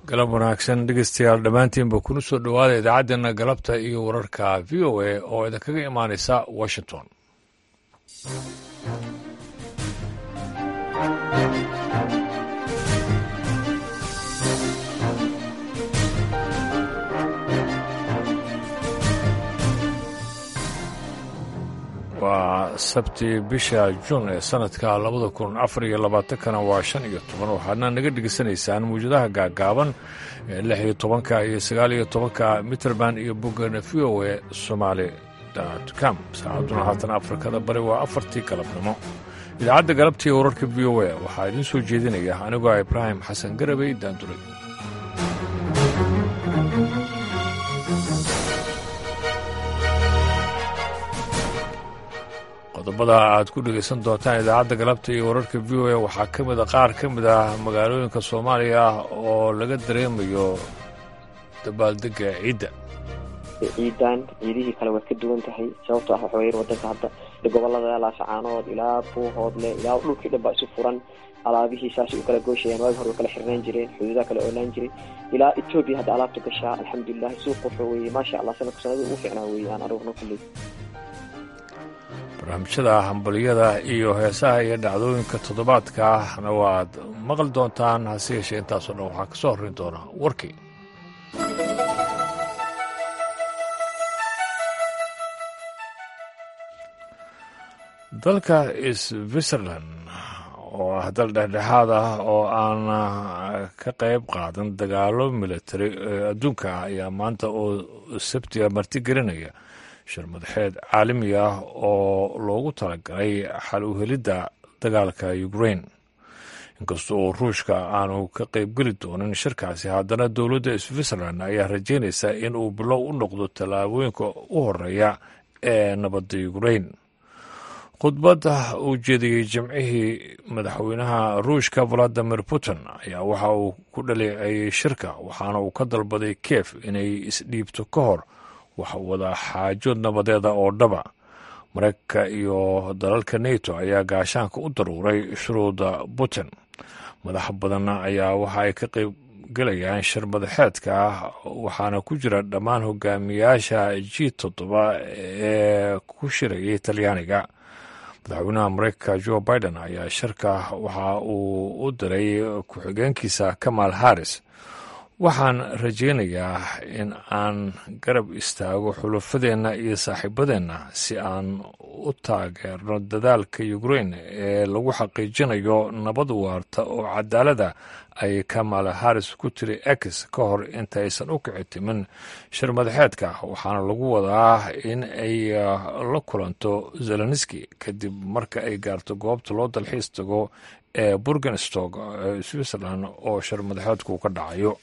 galab wanaagsan dhegeystayaal dhammaantiinba kuna soo dhowaada idaacaddeenna galabta iyo wararka v o a oo idinkaga imaanaysa washington waa sabti bisha juun ee sanadka labada kun afar iyo labaatankana waa shan iyo toban waxaadna naga dhegeysanaysaan mawjadaha gaagaaban ee lix iyo tobanka iyo sagaal iyo tobanka mitrband iyo boggana v o e somaali com saacaduna haatan afrikada bari waa afartii galabnimo idaacadda galabtii wararka v o e waxaa idiin soo jeedinaya anigoo ibraahim xasan garabey daanduray qodobada aad ku dhegaysan doontaan idaacadda galabta iyo wararka v o a waxaa ka mid a qaar ka mid ah magaalooyinka soomaaliya oo laga dareemayo dabaaldega ciidda ciidan ciidihii kale waad ka duwan tahay sababtoo ah waxaweye wadanka hadda gobolada laasacaanood ilaa buuhoodle ilaa dhulkii dhan baa isu furan alaabihii saasay u kala gooshayaan waagi hore way kala xirnaan jireen xuduudaha kale oolaan jiray ilaa etoobiya hadda alaabta gashaa alxamdulilah suuq wuxuu weye maasha allah sanadku sanadii ugu fiicnaa weye aan arugno kulley barnaamijyada hambaliyada iyo heesaha iyo dhacdooyinka toddobaadka ahna waad maqli doontaan hase yeeshee intaasoo dhan waxaa ka soo horrayn doona warkii dalka switzerland oo ah dal dhexdhexaad ah oo aan ka qayb qaadan dagaalo militari ee adduunka ah ayaa maanta oo sabtiga martigelinaya shir madaxeed caalami ah oo loogu talagalay xal u helidda dagaalka ukraine inkasta oo ruushka aanu ka qaybgeli doonin shirkaasi haddana dowladda switzerland ayaa rajaynaysa in uu bilow u noqdo tallaabooyinka u horeeya ee nabadda ukraine khudbadda uu jeediyey jimcihii madaxweynaha ruushka valadimir putin ayaa waxa uu ku dhaleeceeyey shirka waxaana uu ka dalbaday kiev inay isdhiibto ka hor wax wada xaajo nabadeeda oo dhaba maraykanka iyo dalalka neto ayaa gaashaanka u daruuray shuruuda putin madax badan ayaa waxa ay ka qayb gelayaan shir madaxeedka waxaana ku jira dhammaan hogaamiyaasha g toddoba ee ku shirayay talyaaniga madaxweynaha maraykanka jo biden ayaa shirka waxa uu u diray ku-xigeenkiisa kamal harris waxaan rajaynayaa in aan garab istaago xulafadeenna iyo saaxiibadeenna si aan u taageerno dadaalka ukraine ee lagu xaqiijinayo nabad waarta oo cadaalada ay kamal haris ku tiri ex ka hor intaysan u kici timin shir madaxeedka waxaana lagu wadaa in ay la kulanto zelenski kadib marka ay gaarto goobta loo dalxiis tago ee burgenstog ee switzerland oo shir madaxeedku ka dhacayo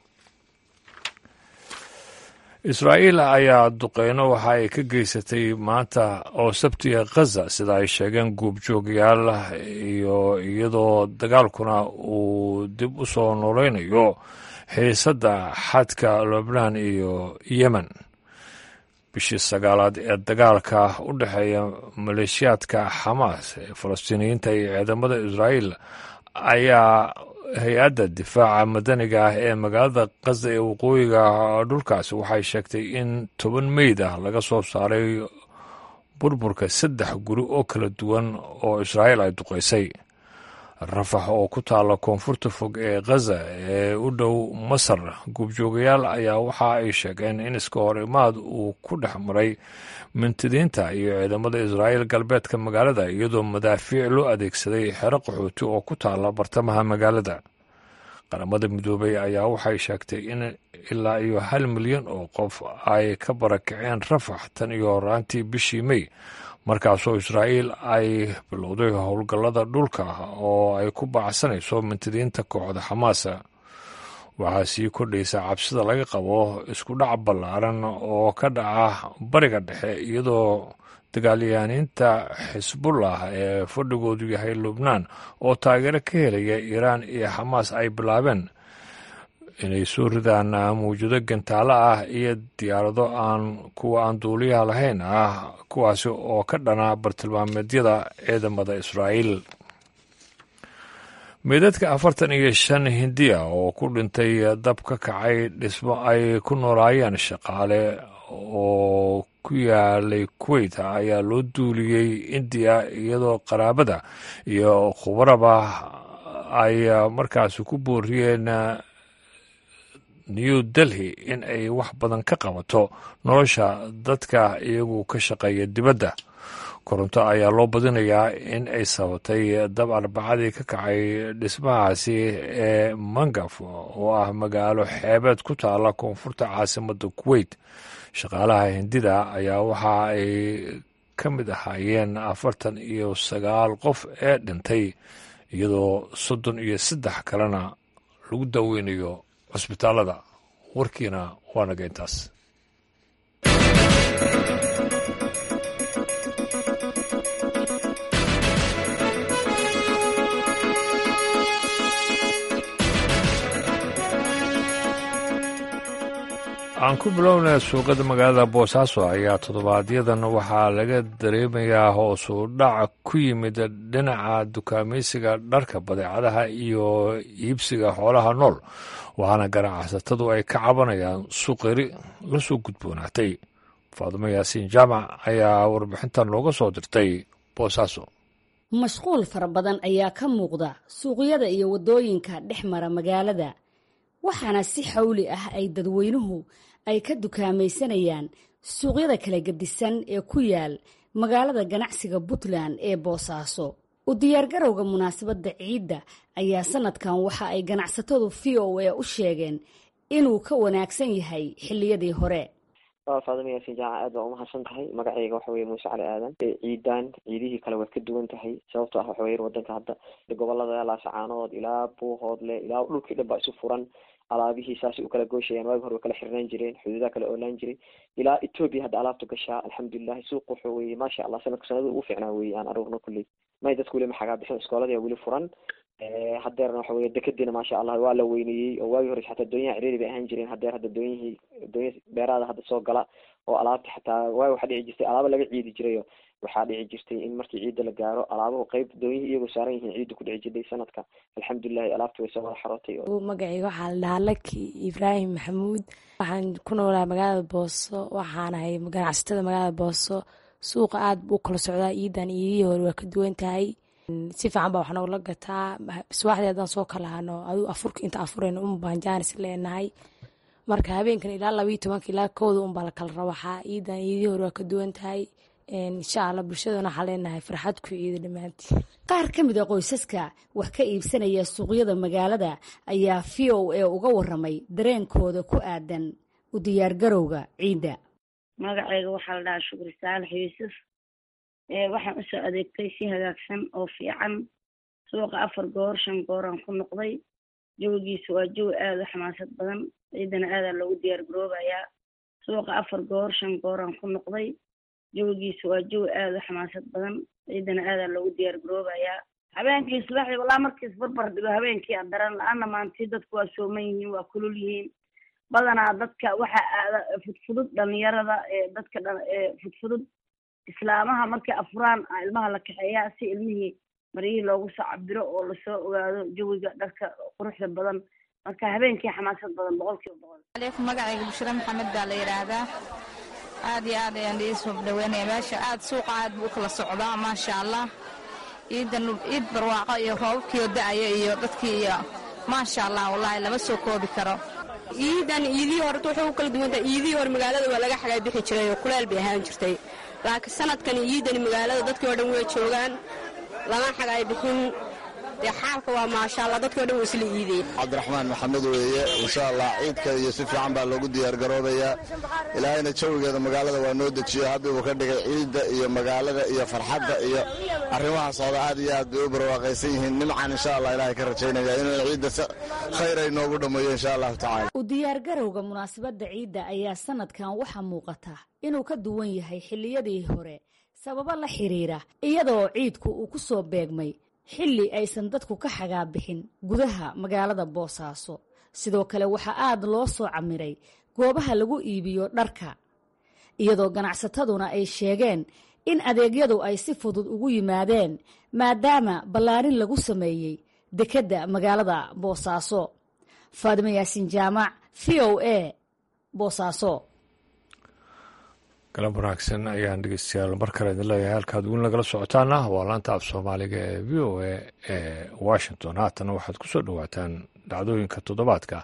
israa'iil ayaa duqeyno waxa ay ka geysatay maanta oo sabtiga khaza sida ay sheegeen guubjoogayaal iyo iyadoo dagaalkuna uu dib u soo nooleynayo xiisadda xadka lubnaan iyo yemen bishii sagaalaad ee dagaalka u dhexeeya maleeshiyaadka xamaas ee falastiiniyiinta iyo ciidamada israa'iil ayaa hay-adda difaaca madaniga ah ee magaalada khaza ee waqooyiga dhulkaasi waxay sheegtay in toban meyd ah laga soo saaray burburka saddex guri oo kala duwan oo israa'iil ay duqaysay rafax oo ku taalla koonfurta fog ee khaza ee u dhow masar guubjoogayaal ayaa waxa ay sheegeen in iska hor imaad uu ku dhex maray mintidiinta iyo ciidamada israa'iil galbeedka magaalada iyadoo madaafiic loo adeegsaday xero qaxooti oo ku taalla bartamaha magaalada qaramada midoobay ayaa waxay sheegtay in ilaa iyo hal milyan oo qof ay ka barakaceen rafax tan iyo horaantii bishii mey markaasoo israa'iil ay bilowday howlgallada dhulka oo ay ku baacsanayso mintidiinta kooxda xamaasa waxaa sii kordhaysa cabsida laga qabo isku dhac ballaaran oo ka dhaca bariga dhexe iyadoo dagaalyahaaniinta xisbullah ee fadhigoodu yahay lubnaan oo taageero ka helaya iiraan iyo xamaas ay bilaabeen inay soo ridaan mawjado gantaalo ah iyo diyaarado aan kuwa aan duuliyaha lahayn ah kuwaasi oo ka dhana bartilmaameedyada ciidamada israa'iil meydadka afartan iyo shan hindiya oo ku dhintay dab ka kacay dhismo ay ku noolaayeen shaqaale oo ku yaalay kuweyt ayaa loo duuliyey indiya iyadoo qaraabada iyo khubaraba ay markaasi ku booriyeen new delhi in ay wax badan ka qabato nolosha dadka iyagu ka shaqeeya dibadda koronto ayaa loo badinayaa in ay sabatay dab arbacadii ka kacay dhismahaasi ee mangaf oo ah magaalo xeebeed ku taala koonfurta caasimadda kuweyt shaqaalaha hindida ayaa waxa ay ka mid ahaayeen afartan iyo sagaal qof ee dhintay iyadoo soddon iyo saddex kalena lagu daweynayo cusbitaalada warkiina waa naga intaas aan ku bilownay suuqada magaalada boosaaso ayaa toddobaadyaddan waxaa laga dareemayaa hoosu dhac ku yimid dhinaca dukaamaysiga dharka badeecadaha iyo iibsiga xoolaha nool waxaana ganacsatadu ay ka cabanayaan suuqyari la soo gudboonaatay faadimo yaasiin jaamac ayaa warbixintan looga soo dirtay boosaaso mashquul fara badan ayaa ka muuqda suuqyada iyo waddooyinka dhex mara magaalada waxaana si xawli ah ay dadweynuhu ay ka dukaamaysanayaan suuqyada kala gedisan ee ku yaal magaalada ganacsiga puntland ee boosaaso u diyaargarowga munaasabadda ciidda ayaa sanadkan waxa ay ganacsatadu v o a u sheegeen inuu ka wanaagsan yahay xilliyadii hore faadima yaasin jaaca aad baa umahadsan tahay magacayga waxa weye muuse cali aadan ciidan ciidihii kale waad ka duwan tahay sababto ah waxa weye wadanka hadda gobolada laasacaanood ilaa buuhoodle ilaa dhulkii dhan baa isu furan alaabihii saasay u kala gooshayaan waagi hore way kala xirnaan jireen xuduudaha kala oolaan jiray ilaa ethoobia hadda alaabta gashaa alxamdulilahi suuq wuxuu weye maasha allah sanadka sanada ugu fiicnaa weye aan arugno kulley may dadku weli maxagaa bixin iskoolada weli furan hadeerna waxa weye dekadiina maasha allah waa la weyneeyey oo waagi hore xataa doonyaha ciriiri bay ahaan jireen hadeer hadda doonyihii doonya beeraada hadda soo gala oo alaabta xataa waagi waxaa dhici jirtay alaaba laga ciidi jirayo waxaa dhici jirtay in markii ciidda la gaaro alaabuhu qeyb doonyihii iyagoo saaran yihiin ciidda ku dhici jirtay sanadka alxamdulilahi alaabta way soo wada xarootay magacayga waxaa la dhahaa laki ibraahim maxamuud waxaan ku noolaa magaalada booso waxaanahay ganacsatada magaalada booso suuqa aad buu kala socdaa iidan iidihii hore waa ka duwan tahay si fiican baa wax noogla gataa subaxdii haddaan soo kala hano aduu afurka inta afurayna un baan jaanis leenahay marka habeenkan ilaa labayo tobanka ilaa kooda un baa la kala rawaxaa iidan iidihii hore waa ka duwan tahay insha allah bulshadana waxaa leenahay farxad ku ciida dhammaantii qaar ka mid a qoysaska wax ka iibsanaya suuqyada magaalada ayaa v o a uga waramay dareenkooda ku aadan u diyaargarowga ciidda magacayga waxaa la dhahaa shukri saalax yuusuf waxaan usoo adeegtay si hagaagsan oo fiican suuqa afar goor shan gooraan ku noqday jawigiisu waa jawi aada u xamaasad badan ciidana aadaa loogu diyaar garoobayaa suuqa afar goor shan gooraan ku noqday jawigiisu waa jawi aada u xamaasad badan ciidana aadaa loogu diyaar garoobayaa habeenkii subaxdii walaa markiis barbar dhigo habeenkii adaran la-aana maantii dadku waa sooman yihiin waa kulul yihiin badanaa dadka waxa aada fudfudud dhalinyarada ee dadka fudfudud islaamaha markay afuraan ilmaha la kaxeeyaa si ilmihii maryihii loogu soo cabiro oo lasoo ogaado jawiga dharka quruxda badan marka habeenkii xamaasad badan boqol kiiba boqol aleykum magacayga bushra maxamed baa la yidhaahdaa aad iyo aad ayaan idiin soo dhaweynaya meesha aad suuqa aad buu u kala socdaa maasha allah ciidan ciid barwaaqo iyo roobabkiio da-aya iyo dadkii iyo maasha allah wallaahi lama soo koobi karo ciidan iidihii hore waxay u kala duwantahay iidihii hore magaalada waa laga xagaa bixi jiray oo kuleel bay ahaan jirtay laakiin sanadkan ciidani magaalada dadkii oo dhan way joogaan lama xagaay bixin dee xaalka waa maasha allah dadkii o dhan waa isla iidey cabdiraxmaan maxamed weeye insha allah ciidka iyo si fiican baa loogu diyaargaroobayaa ilaahayna jawigeeda magaalada waa noo dejiyo haddii uu ka dhigay ciidda iyo magaalada iyo farxadda iyo arrimaha socda aad iyo aad bay u barwaaqaysan yihiin nimcan insha allah ilaahay ka rajaynaya inuu ciidda si khayr ay noogu dhammeeyo insha allahu tacala u diyaargarowga munaasabadda ciidda ayaa sanadkan waxaa muuqata inuu ka duwan yahay xilliyadii hore sababo la xiriira iyadoo ciidku uu ku soo beegmay xilli aysan dadku ka xagaa bixin gudaha magaalada boosaaso sidoo kale waxaa aad loo soo camiray goobaha lagu iibiyo dharka iyadoo ganacsataduna ay sheegeen in adeegyadu ay si fudud ugu yimaadeen maadaama ballaarin lagu sameeyey dekedda magaalada boosaaso faadimo yaasiin jaamac v o a boosaaso galab wanaagsan ayaan dhegeystayaal mar kale idin leeyahay halkaad weli nagala socotaana waa laanta af soomaaliga ee v o a ee washington haatana waxaad ku soo dhowaataan dhacdooyinka toddobaadka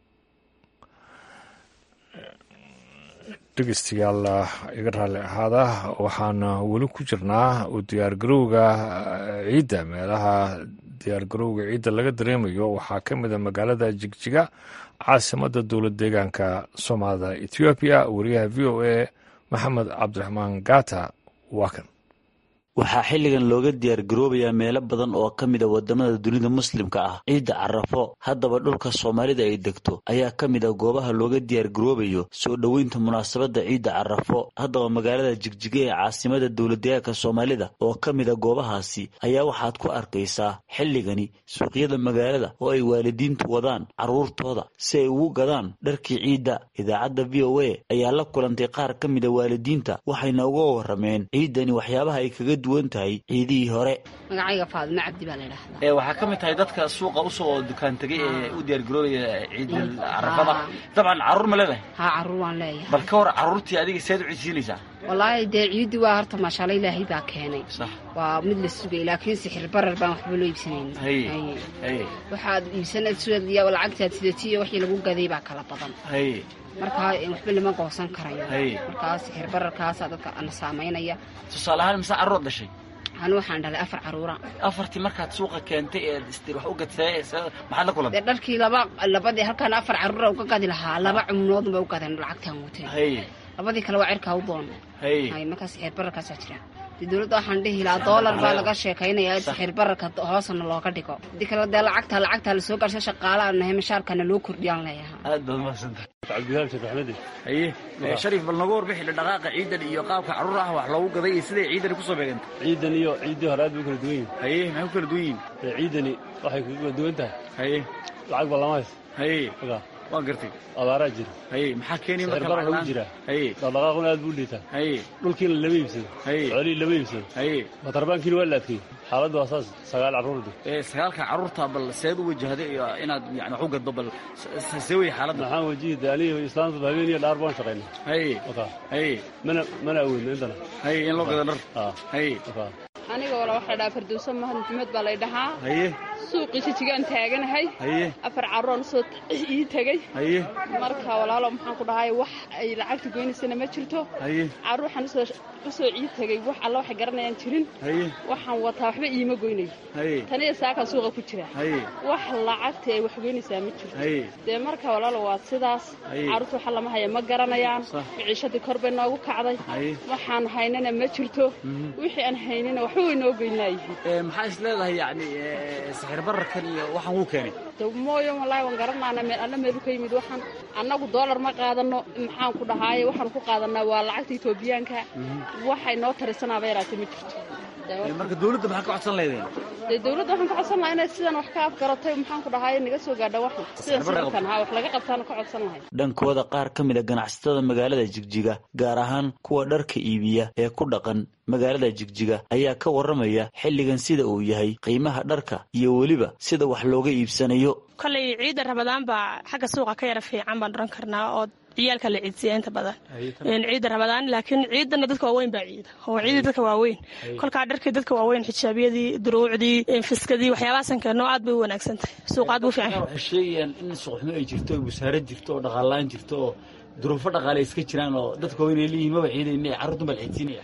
dhegeystayaal iga raalli ahaada waxaan weli ku jirnaa u diyaargarowga ciidda meelaha diyaargarowga ciidda laga dareemayo waxaa ka mid a magaalada jigjiga caasimadda dowlad deegaanka soomaalida ethoobiya wariyaha v o a maxamed cabdiraxmaan gata waa kan waxaa xilligan looga diyaargaroobayaa meelo badan oo ka mid a wadamada dunida muslimka ah ciidda carafo haddaba dhulka soomaalida ay degto ayaa ka mid a goobaha looga diyaargaroobayo soo dhoweynta munaasabadda ciidda carafo haddaba magaalada jigjiga ee caasimada dowladdeegaanka soomaalida oo ka mid a goobahaasi ayaa waxaad ku arkaysaa xilligani suuqyada magaalada oo ay waalidiintu wadaan carruurtooda si ay ugu gadaan dharkii ciidda idaacadda v o a ayaa la kulantay qaar ka mid a waalidiinta waxayna uga warrameen ciiddani waxyaabaha ay kaga tahay ciidihii hore magacayga faadimo cabdi baa la ydhahdaa ee waxaa ka mid tahay dadka suuqa usoo dukaan tegay ee u diyaargaroobaya ciidda carafada dabcan carruur ma leedahay haa carruur waan leeyahay bal ka hor carruurtii adiga seed u ciidsiinaysaa wallaahi dee ciiddi waa horta maashaalla ilaahay baa keenay waa mid la sugay laakiin sixir barar baan waxba loo iibsanayn waxaad iibsanaya lacagtaad sidatiyo wixii lagu gaday baa kala badan markaa waxba lama goosan karayo markaa sixir bararkaasaa dadka na saamaynaya tusaale ahaan mise carruur dhashay anu waxaan dhalay afar carruura afartii markaad suuqa keentay ee istir wax u gadsay maxaad la kulantay dee dharkii laba labadii halkaan afar carruura uga gadi lahaa laba cumunoodun ba u gadeen lacagtaan watay labadii kale waa cirkaa u doon hay markaa sixir bararkaasaa jira dee dowladda waxaan dhihi lahaa doolar baa laga sheekaynaya sixir bararka hoosana looga dhigo hadii kale dee lacagta lacagtaa lasoo garsha shaqaalaha nahay mashaarkana loo kordhiyaan leeyahay aad baad umahadsanta cabdibilaal sheekh axmedi haye shariif bal nagu warbixi dhaqaaqa ciidan iyo qaabka carruur ah wax loogu gaday iyo siday ciidani kusoo beegantay ciidan iyo ciiddii hore aad bay u kala duwan yihin haye maxay ku kala duwan yihin ciidani waxay ku kala duwan tahay haye lacag ba lama hays haye waan gartay abaaraa jira haye maxaa keenay marka bara lagu jiraa haye dhaqdhaqaaquna aad buu liitaa haye dhulkiina lama iibsado haye xoolihii lama iibsado haye matarbaankiina waa la adkeeyey xaaladda waa saas sagaal carruurdi ee sagaalka carruurta bal seed u wajahday iyo inaad yani wax u gaddo bal see wey xaaladda maxaan wajihida aniga islaamta habeen iyo dhaar baan shaqayna haye haye mana mana awoodno intana haye in loo gado dhar haye aniga wala waxaa dhahaa farduuso mahad maxamed baa lay dhahaa haye suuqii jijigaan taaganahay haye afar carroon soo ii tegey haye marka walaalo maxaan ku dhahay wax ay lacagta goynaysana ma jirto haye carruur waxaan usoo usoo ii tegey wax alla waxay garanayaan jirin haye waxaan wataa waxba iima goynayo haye taniya saakaa suuqa ku jira haye wax lacagta ay wax goynaysaa ma jirto haye dee marka walaalo waa sidaas carruurta waxa lama haya ma garanayaan miciishadii kor bay noogu kacday haye waxaan haynana ma jirto wixii aan haynana waxba way noo goynaayihiin maxaa is leedahay yani sixir bararkan iyo waxaan wuu keenay mooyo wallaahi waan garanaana meel alla meelu ka yimid waxaan annagu doolar ma qaadano maxaan ku dhahaaye waxaan ku qaadanaa waa lacagta etoobiyaanka waxay noo tarisanaaba yaraatee ma jirto marka dawladda maxaa ka codsan leedeen dee dawladda waxaan ka codsan lahaa inay sidan wax ka afgaratay maxaan ku dhahaaye naga soo gaadha waxan sidan sidankan ha wax laga qabtaana ka codsan lahay dhankooda qaar ka mid a ganacsatada magaalada jigjiga gaar ahaan kuwa dharka iibiya ee ku dhaqan magaalada jigjiga ayaa ka warramaya xilligan sida uu yahay qiimaha dharka iyo weliba sida wax looga iibsanayo kolay ciidda rabadaan baa xagga suuqa ka yara fiican baan odhan karnaa oo ciyaalka la ciidsiya inta badan ciidda rabadaan laakiin ciidana dadka waaweyn baa ciida oo ciidii dadka waaweyn kolkaa dharkii dadka waaweyn xijaabyadii duruucdii fiskadii waxyaabahasan keenoo aad bay u wanaagsan tahay suuq aad buu fiican waxay sheegayaan in suuqxumo ay jirto oo wasaarad jirto oo dhaqaalaan jirto oo duruufo dhaqaale iska jiraan oo dadka waaweyn ay leeyihin maba ciidayna carruurtan baa la ciidsiinaya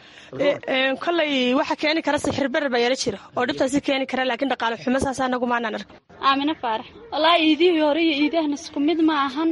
kolay waxa keeni kara sixir barar baa yara jira oo dhibtaasi keeni kara laakiin dhaqaale xumo saas anagu maanaan arka aamine faarax wallaahi iidihii hore iyo iidahana isku mid ma ahan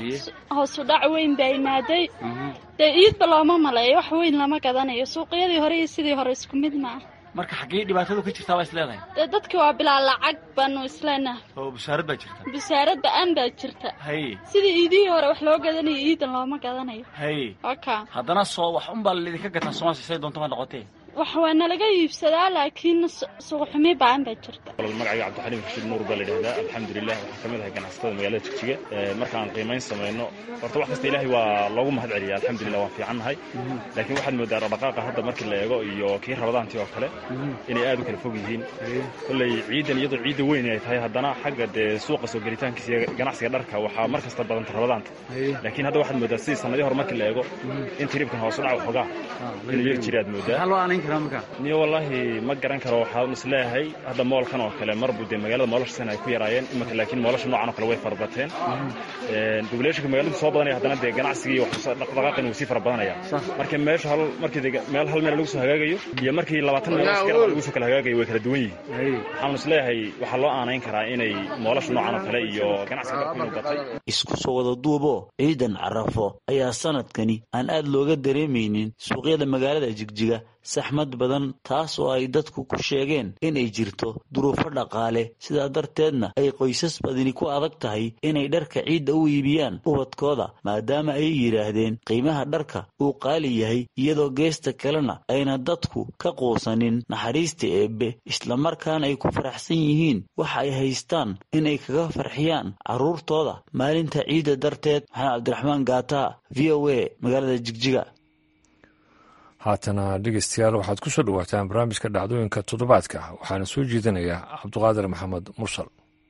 hoosu dhac weyn baa imaaday dee iidba looma maleeyo wax weyn lama gadanayo suuqyadii hore iyo sidii hore isku mid ma aha marka xaggee dhibaatadu ka jirtaa baa is leedahay dee dadkii waa bilaa lacag baanu isleenahay oo busaarad baa jirta busaarad ba-aan baa jirta haye sidii iidihii hore wax loo gadanayo iidan looma gadanayo haye oka haddana soo wax unbaa laidinka gataa soomaaliya say doonto ma noqotee wax waa nalaga iibsadaa laakiin suuqxumi baan baa jirta magacayga cabdixaliim rashiid nuur baa la yidhahdaa alxamdulilah waxaan ka mid ahay ganacsatada magaalada jigjiga markaan qiimayn samayno horta wax kasta ilaahay waa loogu mahad celiya alxamdulilah waan fiicannahay laakiin waxaad moodaa dhaqdhaqaaqa hadda markii la eego iyo kii rabadaantii oo kale inay aad u kala fog yihiin kolley ciidan iyadoo ciidda weyn ay tahay haddana xagga dee suuqa soo gelitaankiisa iyo ganacsiga dharka waxaa mar kasta badanta rabadaanta laakiin hadda waxaad moodaa sidii sanadii hore markii la eego in tiribkan hoos u dhac waxoogaa inuu yar jira aad moodaa niyo wallaahi ma garan karo waxaan isleeyahay hadda moolkan oo kale marbu dee magaalada moolashasana ay ku yaraayeen imanka laakiin moolasha noocan oo kale way farabateen dubuleeshinka magaaladu soo badanaya haddana dee ganacsigii dhaqdhaqaaqin wuu sii fara badanaya marka meesha hal markii meel hal meel lagu soo hagaagayo iyo markii labaatan meel lagu soo kala hagaagayo way kala duwan yihiin waxaan isleeyahay waxaa loo aanayn karaa inay moolasha noocan oo kale iyo ganacsiga dharku inuu batay isku soo wada duubo ciidan carafo ayaa sanadkani aan aad looga dareemaynin suuqyada magaalada jigjiga saxmad badan taas oo ay dadku ku sheegeen inay jirto duruufo dhaqaale sidaa darteedna ay qoysas badani ku adag tahay inay dharka ciidda u iibiyaan ubadkooda maadaama ay yidhaahdeen qiimaha dharka uu qaali yahay iyadoo geesta kalena ayna dadku ka quusanin naxariista eebbe islamarkaana ay ku faraxsan yihiin waxa ay haystaan inay kaga farxiyaan carruurtooda maalinta ciidda darteed maxamed cabdiraxmaan gaata v o a magaalada jigjiga haatana dhegeystayaal waxaad ku soo dhawaataan barnaamijka dhacdooyinka toddobaadka waxaana soo jeedinayaa cabduqaadir maxamed mursal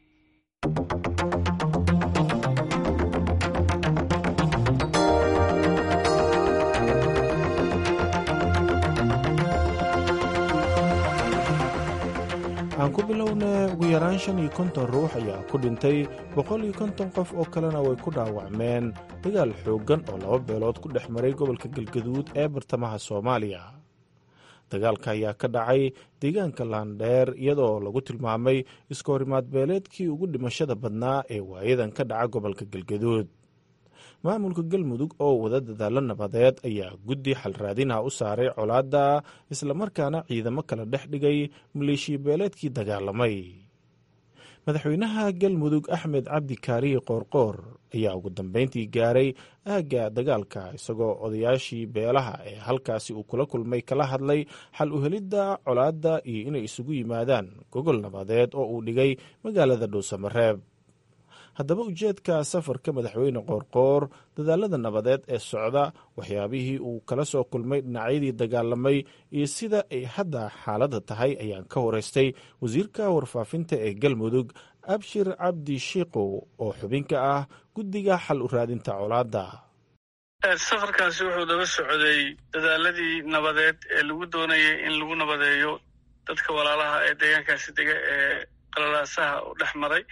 aan ku bilowna ugu yaraan shan iyo konton ruux ayaa ku dhintay boqol iyo konton qof oo kalena way ku dhaawacmeen dagaal xooggan oo laba beelood ku dhex maray gobolka galgaduud ee bartamaha soomaaliya dagaalka ayaa ka dhacay deegaanka laandheer iyadoo lagu tilmaamay iska horimaad beeleedkii ugu dhimashada badnaa ee waayadan ka dhaca gobolka galgaduud maamulka galmudug oo wada dadaalo nabadeed ayaa guddi xalraadinaha u saaray colaadda islamarkaana ciidamo kala dhex dhigay maleeshiya beeleedkii dagaalamay madaxweynaha galmudug axmed cabdi kaariye qoorqoor ayaa ugu dambeyntii gaaray aagga dagaalka isagoo odayaashii beelaha ee halkaasi uu kula kulmay kala hadlay xal u helidda colaadda iyo inay isugu yimaadaan gogol nabadeed oo uu dhigay magaalada dhuusamareeb haddaba ujeedka safarka madaxweyne qoorqoor dadaalada nabadeed ee socda waxyaabihii uu kala soo kulmay dhinacyadii dagaalamay iyo sida ay hadda xaaladda tahay ayaan ka horeystay wasiirka warfaafinta ee galmudug abshir cabdi shiikow oo xubin ka ah guddiga xal u raadinta colaadda safarkaasi wuxuu daba socday dadaaladii nabadeed ee lagu doonayay in lagu nabadeeyo dadka walaalaha ee deegaankaasi dega ee qalalaasaha u dhex maray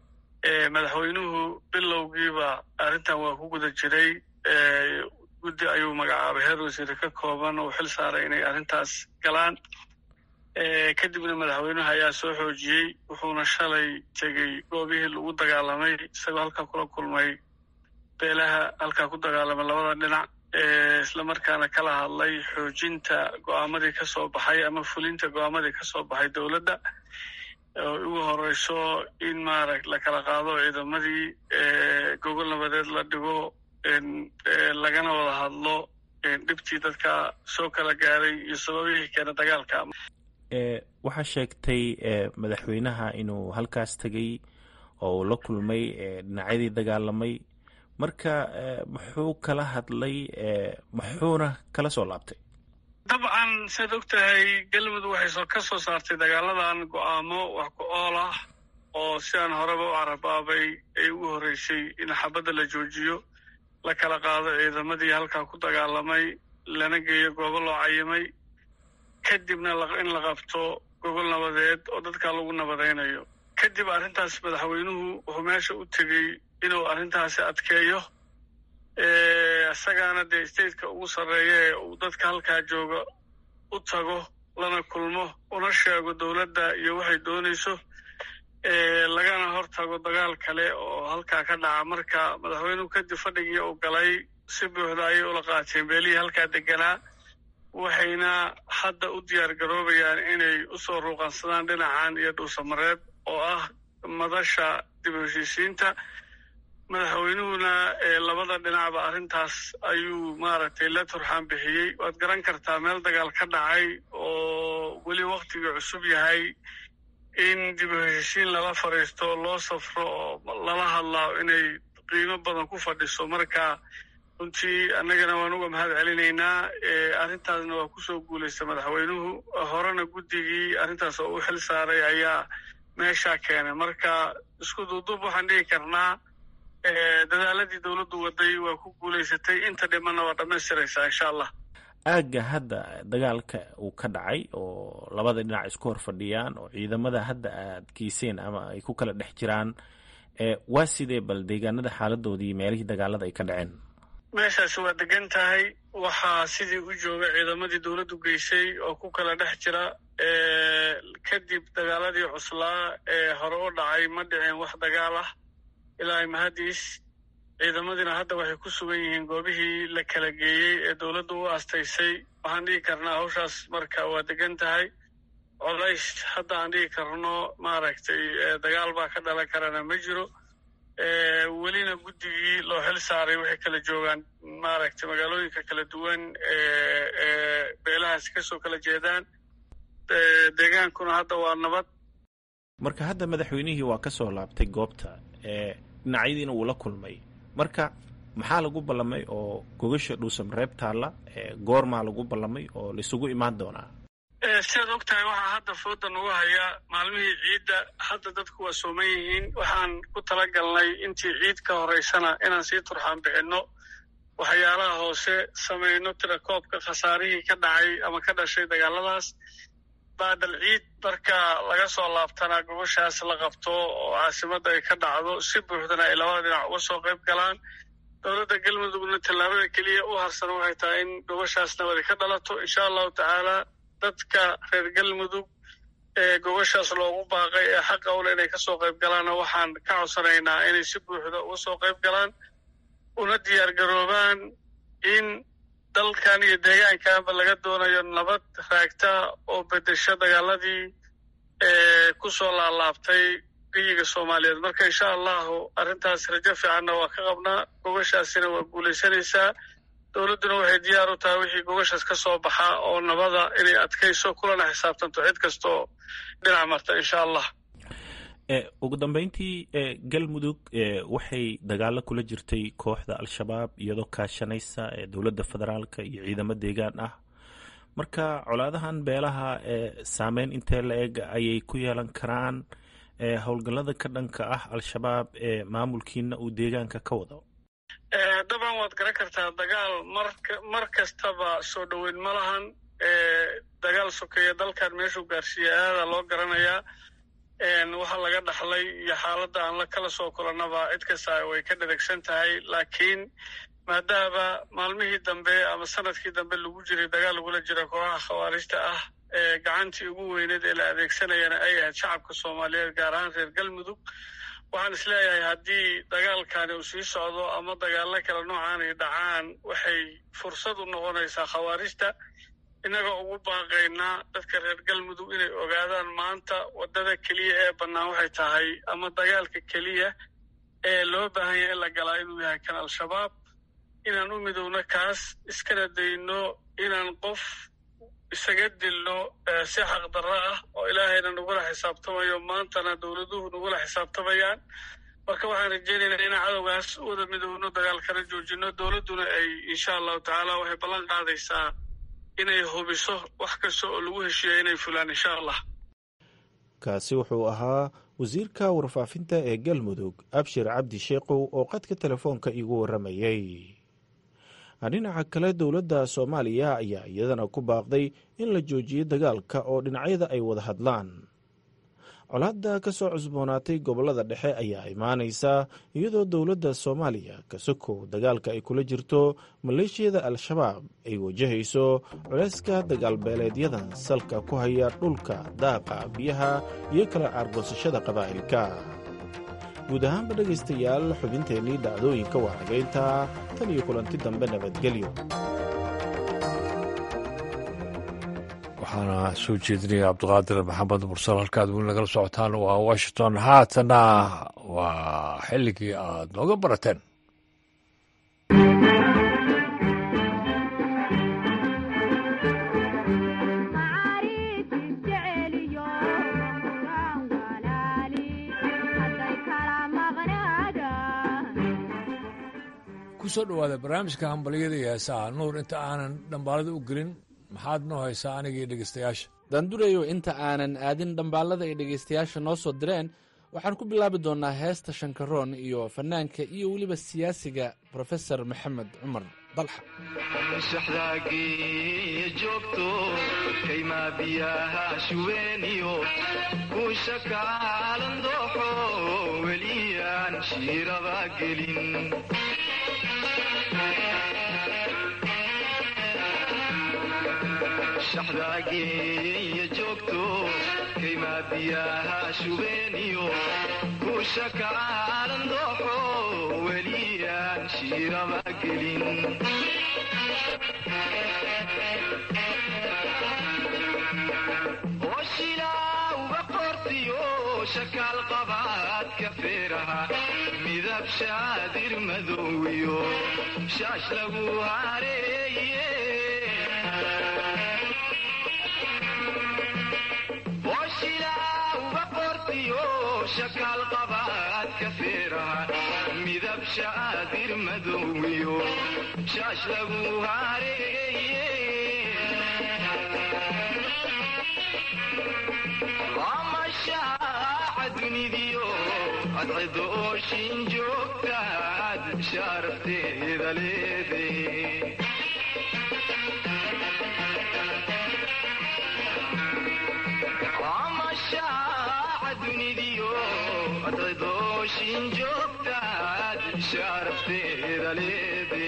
madaxweynuhu bilowgiiba arrintan waa ku guda jiray guddi ayuu magacaabay heer wasiire ka kooban oo xil saaray inay arrintaas galaan kadibna madaxweynuhu ayaa soo xoojiyey wuxuuna shalay tegey goobihii lagu dagaalamay isagoo halkaa kula kulmay beelaha halkaa ku dagaalamay labada dhinac islamarkaana kala hadlay xoojinta go'aamadii ka soo baxay ama fulinta go'aamadii ka soo baxay dowladda oo ugu horeyso in maaragt la kala qaado ciidamadii gogol nabadeed la dhigo lagana wada hadlo dhibtii dadka soo kala gaaray iyo sababihii keena dagaalka waxaa sheegtay madaxweynaha inuu halkaas tegey oo uu la kulmay dhinacyadii dagaalamay marka muxuu kala hadlay muxuuna kala soo laabtay dabcan siaad og tahay galmudug waxay ka soo saartay dagaaladan go'aamo wax ku ool ah oo sidaan horeba u carabaabay ay ugu horreysay in xabadda la joojiyo la kala qaado ciidamadii halkaa ku dagaalamay lana geeyo goobo loo cayimay kadibna in la qabto gogol nabadeed oo dadkaa lagu nabadaynayo kadib arrintaas madaxweynuhu wuxuu meesha u tegey inuu arrintaasi adkeeyo isagaana dee stateka ugu sarreeya ee uu dadka halkaa jooga u tago lana kulmo una sheego dowladda iyo waxay doonayso lagana hor tago dagaal kale oo halkaa ka dhaca marka madaxweynuhu kadib fadhigii uu galay si buuxda ayay ula qaateen beelihii halkaa deganaa waxayna hadda u diyaar garoobayaan inay usoo ruuqansadaan dhinacan iyo dhuusamareeb oo ah madasha dib u heshiisiinta madaxweynuhuna labada dhinacba arrintaas ayuu maaragtay la turxaan bixiyey waad garan kartaa meel dagaal ka dhacay oo weli waktigii cusub yahay in dib u heshiin lala fadhiisto loo safro oo lala hadlaa inay qiimo badan ku fadhiso marka runtii annagana waan uga mahad celinaynaa arrintaasna waa kusoo guulaysta madaxweynuhu horena guddigii arrintaas oo u xil saaray ayaa meeshaa keenay marka isku duuduub waxaan dhigi karnaa dadaaladii dowladdu waday waa ku guulaysatay inta dhimanna waa dhammaystiraysaa insha allah aagga hadda dagaalka uu ka dhacay oo labada dhinac isku hor fadhiyaan oo ciidamada hadda aad geyseen ama ay ku kala dhex jiraan waa sidee bal deegaanada xaaladoodii meelihii dagaalada ay ka dhaceen meeshaasi waa degan tahay waxaa sidii u jooga ciidamadii dowladdu geysay oo ku kala dhex jira kadib dagaaladii cuslaa ee hore u dhacay ma dhicin wax dagaal ah ilaa mahadiis ciidamadiina hadda waxay ku sugan yihiin goobihii la kala geeyey ee dowladdu u aastaysay waxaan dhigi karnaa hawshaas marka waa degan tahay colays hadda aan dhigi karno maaragtay dagaal baa ka dhalan karana ma jiro welina guddigii loo xil saaray waxay kala joogaan maaragtay magaalooyinka kala duwan ee beelahaasi kasoo kala jeedaan deegaankuna hadda waa nabad marka hadda madaxweynihii waa ka soo laabtay goobta dhinacyadiina wuu la kulmay marka maxaa lagu ballamay oo gogasha dhuusam reeb taalla goormaa lagu ballamay oo laisugu imaan doonaa sidaad og tahay waxaa hadda fooda nagu haya maalmihii ciidda hadda dadku waa sooman yihiin waxaan ku tala galnay intii ciid ka horeysana inaan sii turxaan bixinno waxyaalaha hoose samayno tirakoobka khasaarihii ka dhacay ama ka dhashay dagaaladaas baadal ciid marka laga soo laabtana gobashaas la qabto oo caasimadda ay ka dhacdo si buuxdana ay labada dhinac uga soo qayb galaan dowladda galmudugna tallaabada keliya u harsan waxay tahay in gobashaas nabadi ka dhalato insha allahu tacaala dadka reer galmudug ee gobashaas loogu baaqay ee xaqa ule inay kasoo qayb galaanna waxaan ka codsanaynaa inay si buuxda uga soo qayb galaan una diyaar garoobaan in dalkan iyo deegaankanba laga doonayo nabad raagta oo bedesho dagaaladii ku soo laalaabtay geyiga soomaaliyeed marka insha allahu arrintaas rajo fiicanna waa ka qabnaa gobashaasina waa guulaysanaysaa dowladduna waxay diyaar u tahay wixii gobashaas ka soo baxa oo nabada inay adkayso kulana xisaabtanto cid kastaoo dhinac marta insha allah ugu dambeyntii galmudug waxay dagaalo kula jirtay kooxda al-shabaab iyadoo kaashanaysa dowladda federaalka iyo ciidamo deegaan ah marka colaadahan beelaha saameyn intee la eg ayay ku yeelan karaan howlgallada ka dhanka ah al-shabaab ee maamulkiina uu deegaanka ka wado dabcan waad garan kartaa dagaal mar kastaba soo dhoweyn ma lahan dagaal sokeeya dalkan meeshuu gaarsiiya aada loo garanayaa waxa laga dhaxlay iyo xaaladda aan la kala soo kulannaba cid kasta way ka dhadegsan tahay laakiin maadaama maalmihii dambe ama sanadkii dambe lagu jiray dagaal lagula jira kooxaha khawaarijta ah ee gacantii ugu weyneed ee la adeegsanayana ay ahayd shacabka soomaaliyeed gaar ahaan reer galmudug waxaan isleeyahay haddii dagaalkani uu sii socdo ama dagaallo kale noocan ay dhacaan waxay fursad u noqonaysaa khawaarijta innagoo ugu baaqaynaa dadka reer galmudug inay ogaadaan maanta waddada keliya ee bannaan waxay tahay ama dagaalka keliya ee loo baahan yahay in la galaa inuu yahay kan al-shabaab inaan u midowno kaas iskana dayno inaan qof isaga dilno si xaqdarro ah oo ilaahayna nagula xisaabtamayo maantana dowladuhu nagula xisaabtamayaan marka waxaan rajeynaynaa inaan cadowgaas u wada midowno dagaalkana joojino dowladduna ay insha allahu tacaala waxay ballan qaadaysaa inay hubiso wax kasta oo lagu heshiiya inay fulaan insha allah kaasi wuxuu ahaa wasiirka warfaafinta ee galmudug abshir cabdi sheekow oo qadka telefoonka iigu warramayey dhinaca kale dowladda soomaaliya ayaa iyadana ku baaqday in la joojiyo dagaalka oo dhinacyada ay wada hadlaan colaadda ka soo cusboonaatay gobollada dhexe ayaa imaanaysa iyadoo dowladda soomaaliya ka sokow dagaalka ay kula jirto maleeshiyada al-shabaab ay wajahayso culayska dagaalbeeleedyadan salka ku haya dhulka daaqa biyaha iyo kala aargoosashada qabaa'ilka guud ahaanba dhegaystayaal xubinteennii dhacdooyinka waa hagaynta tan iyo kulanti dambe nabadgelyo waxaana soo jeedinaya cabdiqaadir maxamed mursal halkaad weli nagala socotaan waa washington haatana waa xilligii aad nooga barateen kusoo dhowaada barnaamijka hambalyada iyo heesaha nuur inta aanan dhambaalada u gelin maxaad noo haysaa anigii dhegeystayaasha daandurayo inta aanan aadin dhambaalada ay dhegaystayaasha noo soo direen waxaan ku bilaabi doonnaa heesta shankaroon iyo fannaanka iyo weliba siyaasiga brofesor maxamed cumar dalxa shaxdaageeya joogto kaymaa biyaha shubeeniyo kuusha kaalan dooxo weliyaan shiiraba gelin shaxdaageeya joogto kaymaa biyaha shubeeniyo kuusha kaalan dooxo weliyaan shiiraba gelin oshilaa uga qortiyo shakaal qabaadka feeraha midab shaadir madowiyo shaash lagu hareeye oshilaa uga qortiyo shakaal qabaadka feeraha midab shaadir madowiyo shaash lagu hareeye amashaaca dunidiyo adcido ooshin joogtaad shaarafteeda leede amashaaca dunidiyo adcido ooshin joogtaad shaarafteeda leede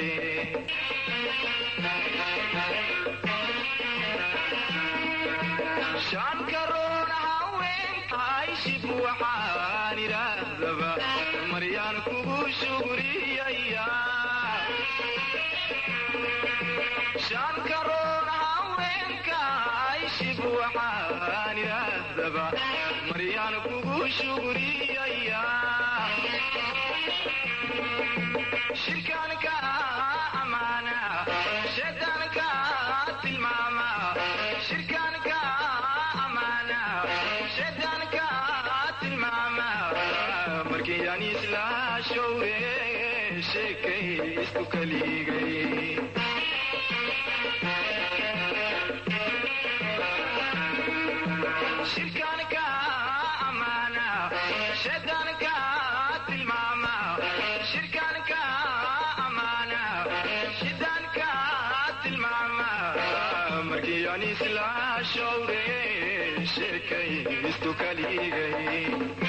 shaankaroona haweenkayshib waxaan idhaahdaba maryaan kugu shugriyaya shaankaroona haweenkayshib waxaan idhaahdaba maryaan kugu shugriyaya shirkaanka amaana shaydaanka tilmaama shirkaanka amaana shaydaanka tilmaama markii aan isla showre sheekay isku kaligay shirkaanka amaana shaydaanka tilmaama shirkaanka amaana shaydaanka tilmaama markii aan isla showre sheekay isku kaligay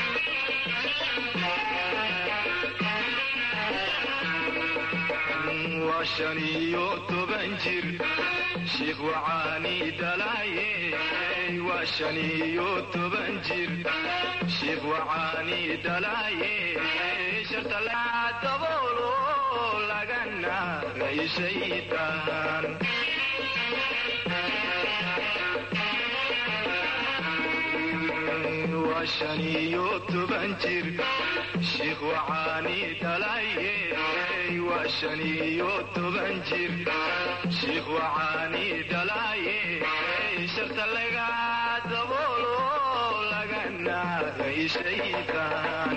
waa shan iyo toban jir shiikh wacaani dhalaaye waa shan iyo toban jir shiikh wacaani dhalaaye sharta laa daboolo lagana rayshaydaan waa shan iyo toban jir shiikh wacaani dhalaaye waa shan iyo toban jir shiikh wacaani dhalaaye sharta laga daboolo lagana rayshaydaan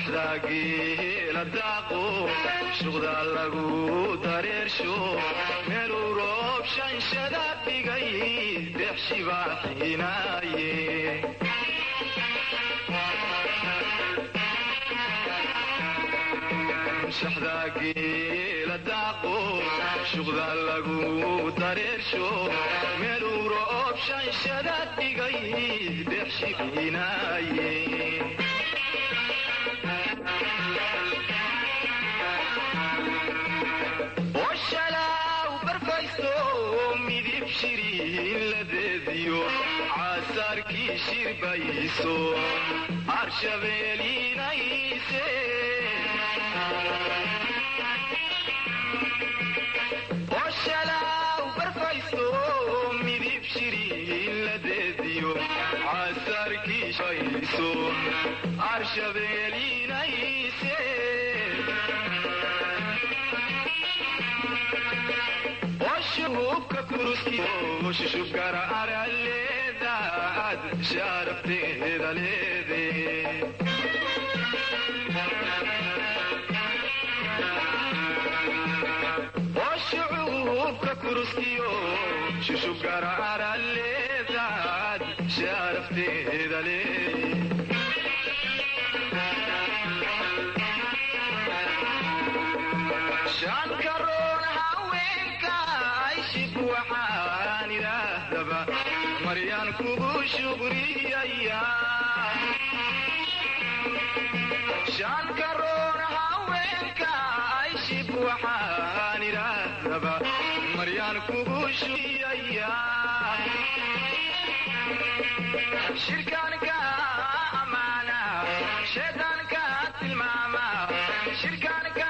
shaxdaa geela daaqo shuqda lagu dareersho meeluu roob shanshada dhigay deexshibaa xiinaaye shaxdaa geela daaqo shuqda lagu dareersho meeluu roob shanshada dhigay deexshiinaaye oshalaaw barfaysto midib shiriin ladeediyo caasaarkii shirbayso arshabeeliinayse oshalaaw barfaysto midib shiriin ladeediyo caasaarkii shirbayso arshabeeliinayse hubka kuruskishubkara araleedaad sharafteeda leede hubka kuruskiyo shushubkara araleedaad sharafteeda leede shankaroon haweenka ayshib waxaan idhaahdaba maryaan kugu shugriyaya shankaroon haweenka ayshib waxaan idhaahdaba maryaan kugu shugriyaya shirkaanka amaana shaydaanka tilmaama shirkaanka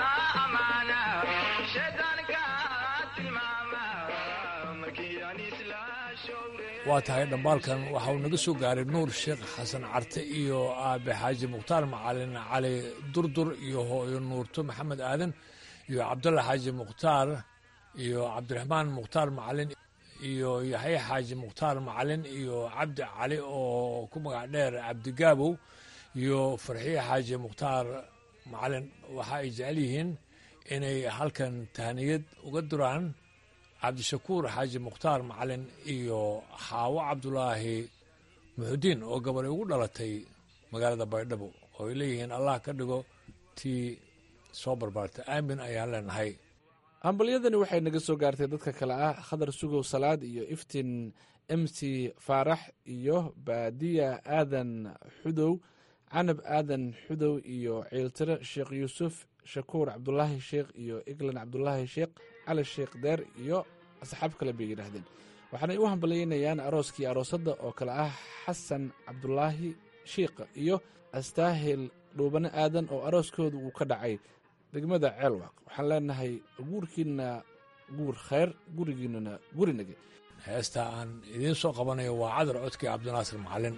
waa tahay dhambaalkan waxa uu naga soo gaaray nuur sheekh xasan carte iyo aabe xaaji mukhtaar macalin cali durdur iyo hooyo nuurto maxamed aadan iyo cabdalla xaaji mukhtaar iyo cabdiraxmaan mukhtaar macalin iyo yaxye xaaji mukhtaar macalin iyo cabdi cali oo ku magac dheer cabdigaabow iyo farxiye xaaji mukhtaar macalin waxa ay jecel yihiin inay halkan tahniyad uga duraan cabdishakuur xaaji mukhtaar macalin iyo xaawo cabdulaahi muxudiin oo gabar ugu dhalatay magaalada baydhabo oo ay leeyihiin allah ka dhigo tii soo barbaarta aamin ayaan leenahay hambalyadani waxay naga soo gaartay dadka kale ah khadar sugow salaad iyo iftiin m c faarax iyo baadiya aadan xudow canab aadan xudow iyo ciiltire sheekh yuusuf shakuur cabdulaahi sheekh iyo eglan cabdulaahi sheekh cali sheekh deer iyo asxaab kale bay yidhaahdeen waxaanay u hambalyaynayaan arooskii aroosadda oo kale ah xasan cabdulaahi shiikha iyo astaahil dhuubane aadan oo arooskooda uu ka dhacay degmada ceelwaaq waxaan leenahay guurkiinna guur khayr gurigiinnana gurinage heesta aan idiin soo qabanayo waa cadar codkii cabdinaasir macalin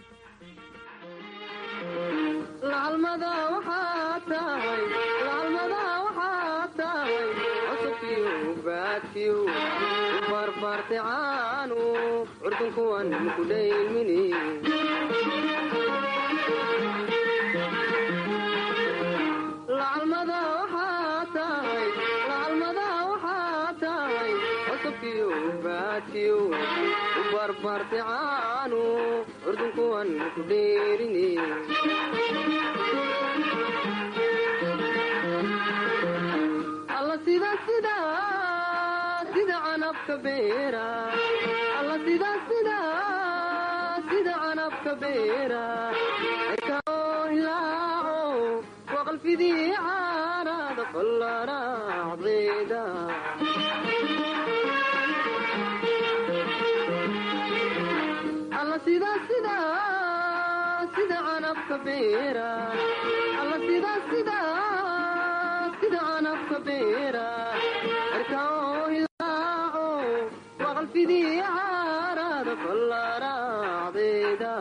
laalmada waxaa tahay laalmada waxaa tahay cusubkiyo baadkiyo barbaarte caanu curdunkuwan ku dhaymini laalmada waxaa tahay laalmada waxaa tahay cusubkiyo baadkiyo barbaarte caanu curdunkuwan ku dheerini alla sida sida sida canabka beera alla sida sida sida canabka beera ekao hilaaco waqalfidii caarada fallaracdeeda alla sida sida sida canabka beera alla sida sida sida canabka beera erkao hilaaco waqalfidii caarada fallaracdeeda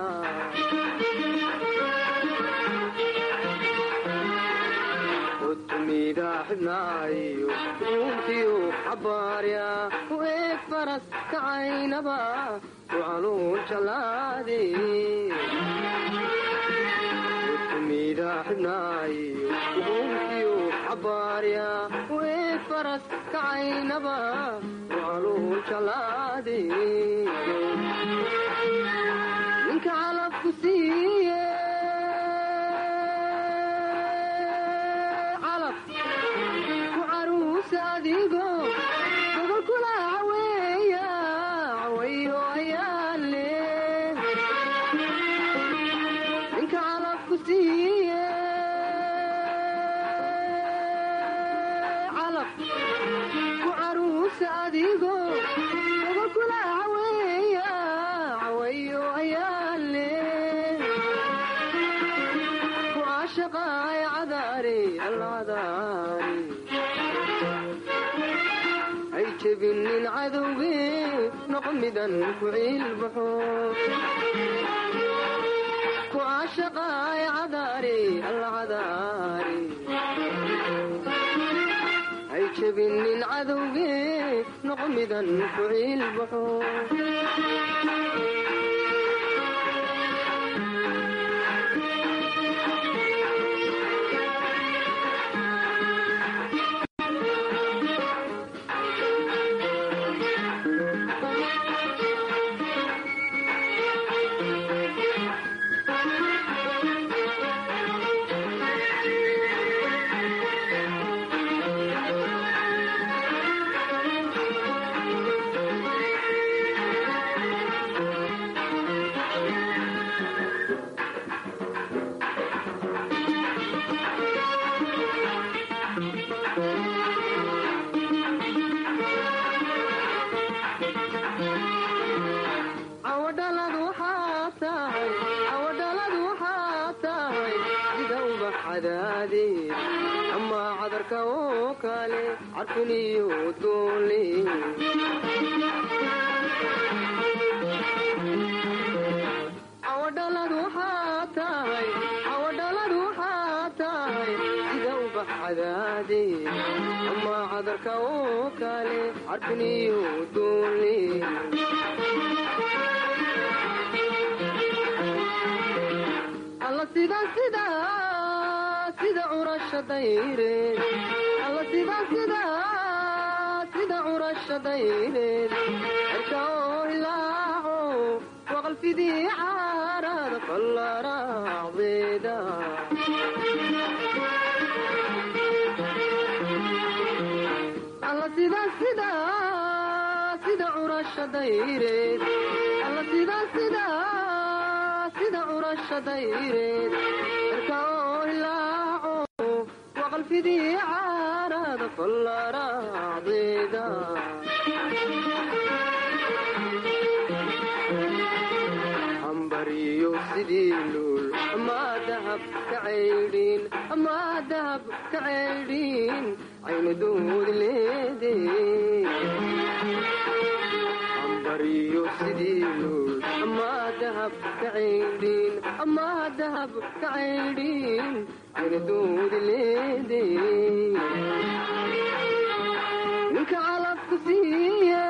utumida xibnaayo uuntiyu xabaarya u eeg faras kacaynaba ucaluun jalaade sida xidhnaayo ugunkiyo xabaarya u eeg faras kacaynaba waaluu jalaade ninka calabku siiye calab ku caruusa adigo gobolkula caweeya cawayo ayaale ninka calabku siiye calab ku caruusa adigo gobolkula caweeya cawayo ayaale ku caashaqaay cadaari alcadaari ay jebinin cadowge noqmidan ku ciilbaxo ku caashaqaay cadaari alcadaari ay jebinin cadowge noqmidan ku ciilbaxo awadhalad waxaa tahay awadhalad waxaa tahay sida ubax cadaadee ama cadarka oo kale carfuniyo doole awadhalad waxaa tahay awadhalad waxaa tahay sida ubax cadaadee ama cadarka oo kale carfuniyo doole alla sida sida sida curasha dayreed alla sida sida sida curasha dayreed cirka oo ilaaco waqalfidii caarada fallaraacdeeda alla sida sida sida curasha dayreed alla sida sida sida curasha dayreed cirka oo ilaaco waqalfidii caarada fallaraacdeeda ambariyo sidii luul amaa dahab ka caydhiin amaa dahab ka caydhiin aynu doodi leede ambariyo sidii luul amaa dahab ka caydhiin amaa dahab ka caydhiin aynu doodi leede ninka calabku siiye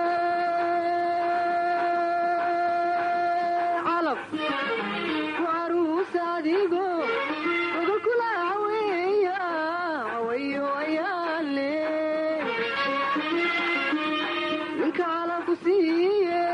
calab ku caruusa adigo gobolkula caweeya cawayo ayaale ninka calabku siiye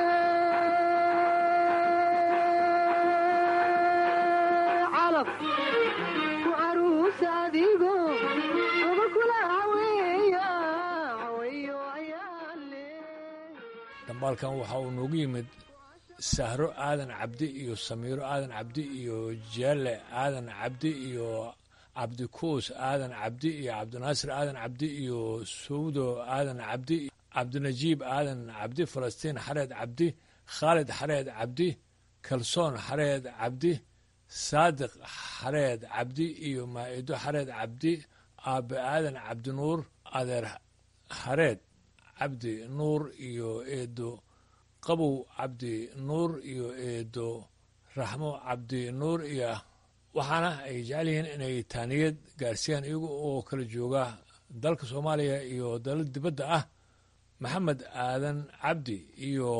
calab ku caruusa adigo gobolkula caweeya cawayo ayaale dambaalkan waxa uu noogu yimid sahro aadan cabdi iyo samiiro aadan cabdi iyo jeelle aadan cabdi iyo cabdikuus aadan cabdi iyo cabdinaasir aadan cabdi iyo sawdo aadan cabdi cabdinajiib aadan cabdi falastiin xareed cabdi khaalid xareed cabdi kalsoon xareed cabdi saadiq xareed cabdi iyo maa'ido xareed cabdi aabe aadan cabdinuur adeer xareed cabdi nuur iyo eedo qabow cabdi nuur iyo eedo raxmo cabdi nuur iyo waxaana ay jecel yihiin inay taaniyad gaarsiiyaan iyaga oo kala jooga dalka soomaaliya iyo dalal dibadda ah maxamed aadan cabdi iyo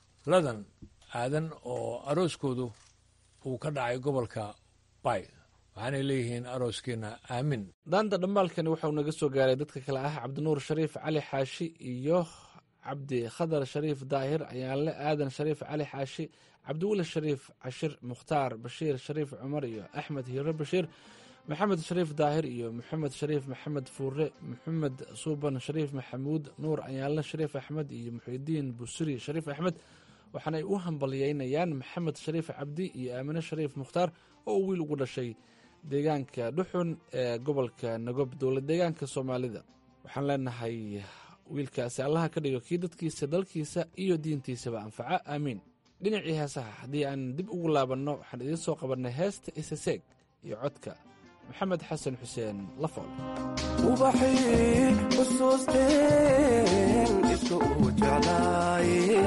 ladan aadan oo arooskoodu uu ka dhacay gobolka bay waxaanay leeyihiin arooskiina aamin daanta dhambaalkani waxauu naga soo gaaray dadka kale ah cabdinuur shariif cali xaashi iyo cabdi khadar shariif daahir ayaanle aadan shariif cali xaashi cabdiweli shariif cashir mukhtaar bashiir shariif cumar iyo axmed hiiro bashiir maxamed shariif daahir iyo maxamed shariif maxamed fuure maxamed suuban shariif maxamuud nuur ayaanle shariif axmed iyo muxidiin busiri shariif axmed waxaanay u hambalyeynayaan maxamed shariif cabdi iyo aamine shariif mukhtaar oo wiil ugu dhashay deegaanka dhuxun ee gobolka nagob dowlad deegaanka soomaalida waxaan leenahay wiilkaasi allaha ka dhigo kii dadkiisa dalkiisa iyo diintiisaba anfaca aamiin dhinacii heesaha haddii aan dib ugu laabanno waxaan idiin soo qabannay heesta isaseeg iyo codka maxamed xasan xuseen lafool ubaxii xusuusteen iska uu jeclaaye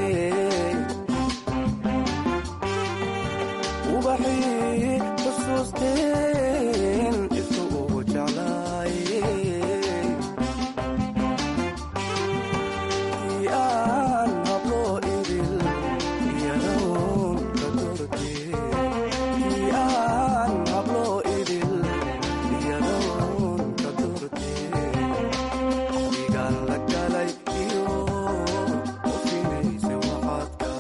ubaxii xusuusteen iska uu jeclaaye kii aan hablo idil iyadoon ka dortee kii aan hablo idil iyadoon ka dortee igaan la galay iyo ufinaysa waxaadka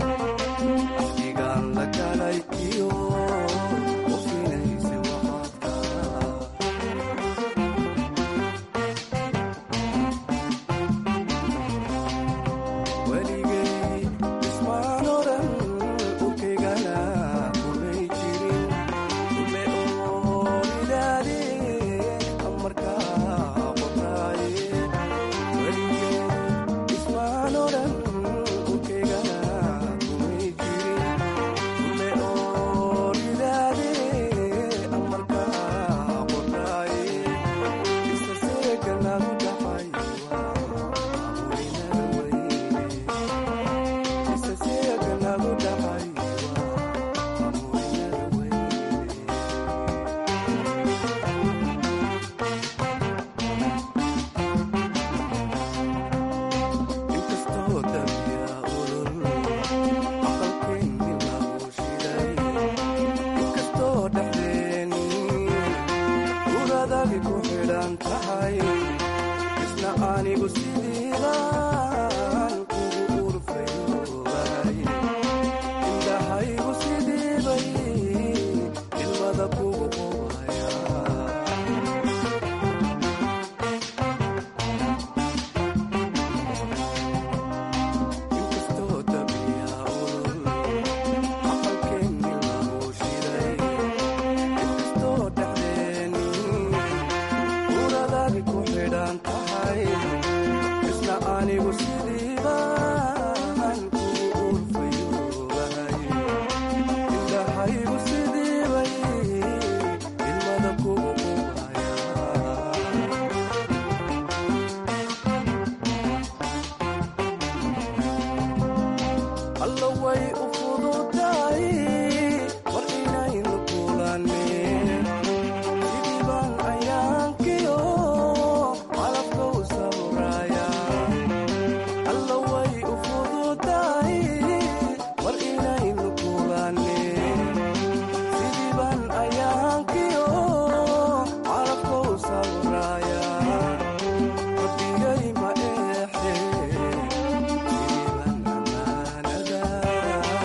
igaan la galay iyo ufinaysa waxaadka weligay ismaan oran urkaygana kumay jirin kume ooridaade amarkaa qoraaye weligay ismaan oran urkaygana kumay jirin kume ooridaade amarkaa qoraaye isaseekanagu dhacay isaseekanagu dhacay inkastoo dabiya ulul aqalkeeni lagu shiday inkastoo dhexdeeni uradagi ku xidhan tahay isna anigu sidiibaan kugu urfayoobahay indhahaygu sidiibay ilmada kugu qubaya inkastoo dabiya ulul aqalkeeni lagu shiday inkastoo dhexdeeni uradagi ku xidhan tahay isna anigu sidiibaan kugu urfayoobahay indhahaygu sidiibay ilmada kugu qubaya alla way u fududahay war inaynu kulaneen sidii baan ayaankiyo calabka u sawraya alla way u fududahay war inaynu kulaneen sidii baan ayaankiyo calabka u sawraya rabbigay ma eexee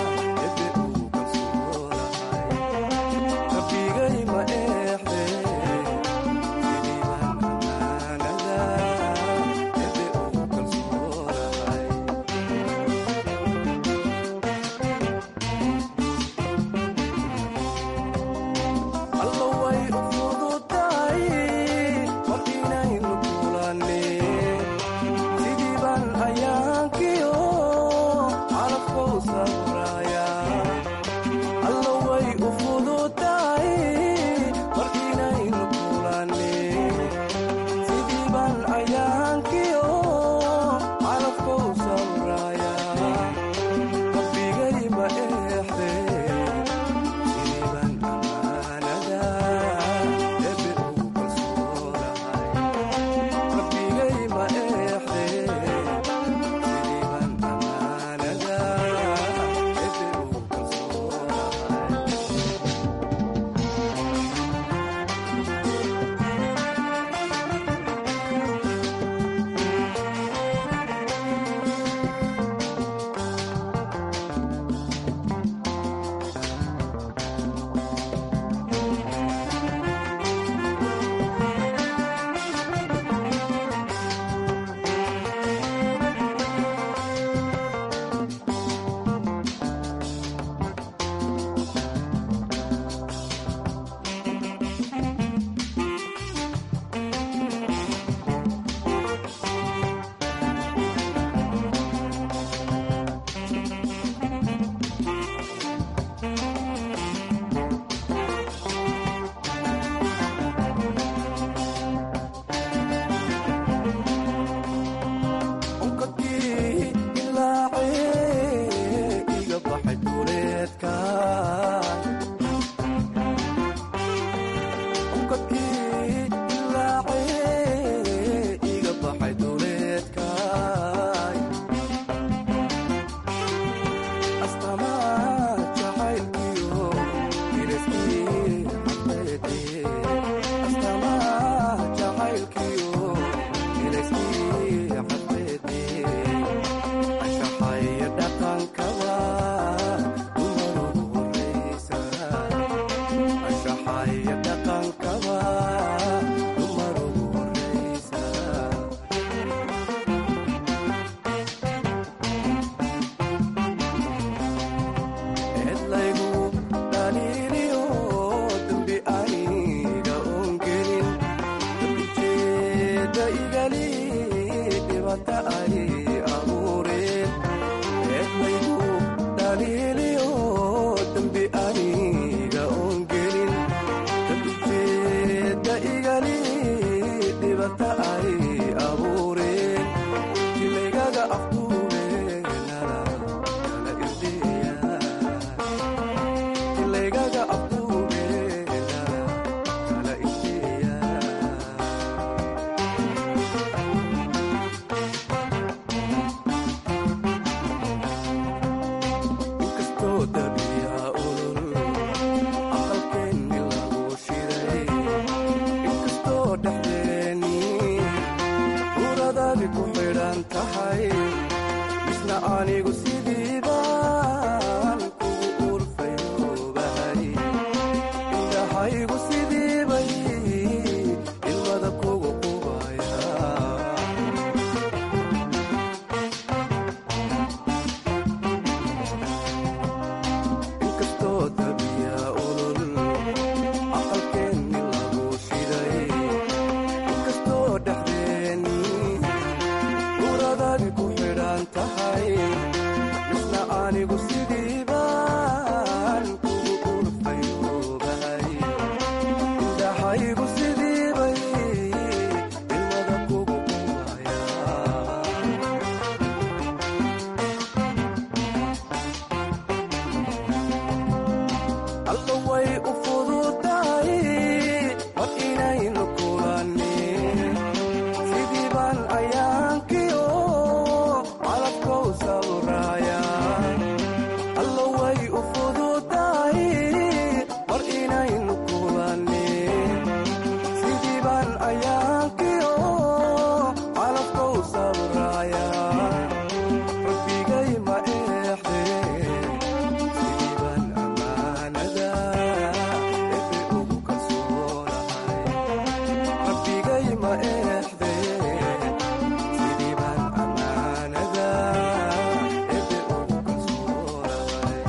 dhibata ay abuureen eedmaygu dhaliiliyo dembi aniga oon gelin dabiteeda igali dhibata ay abuureen jilaygaga afduubeenana kala irdeeya jilaygaga afduubeenana kala irdeeya inkastoo dabiica ulul aqalkeenni lagu shiday inkastoo dhexdeeni uradadi ku xidhan tahay misna anigu sidii baan kugu urfayoobahay indhahaygu sidii bay ilmada kugu qubaya inkastoo dabiya ulul aqalkeenni lagu shiday inkastoo dhexdeeni uradadi ku xidhan tahay misna anigu sidii baan kugu urfayoobahay indhahaygu sidii bay ilmada kugu qubaya alla way u fududahay mar inaynu kulannin sidii baan ayaankiyo calabkow sawraaya alla way u fududahay mar inaynu kulannin sidii baan ayaankiyo calabkow sawraaya rabbigay ma eexdeen sidii baan ammaanada ebe ugu kalsoonahay rabbigay ma eexdeen sidii baan ammaanada ebe ugu kalsoonahay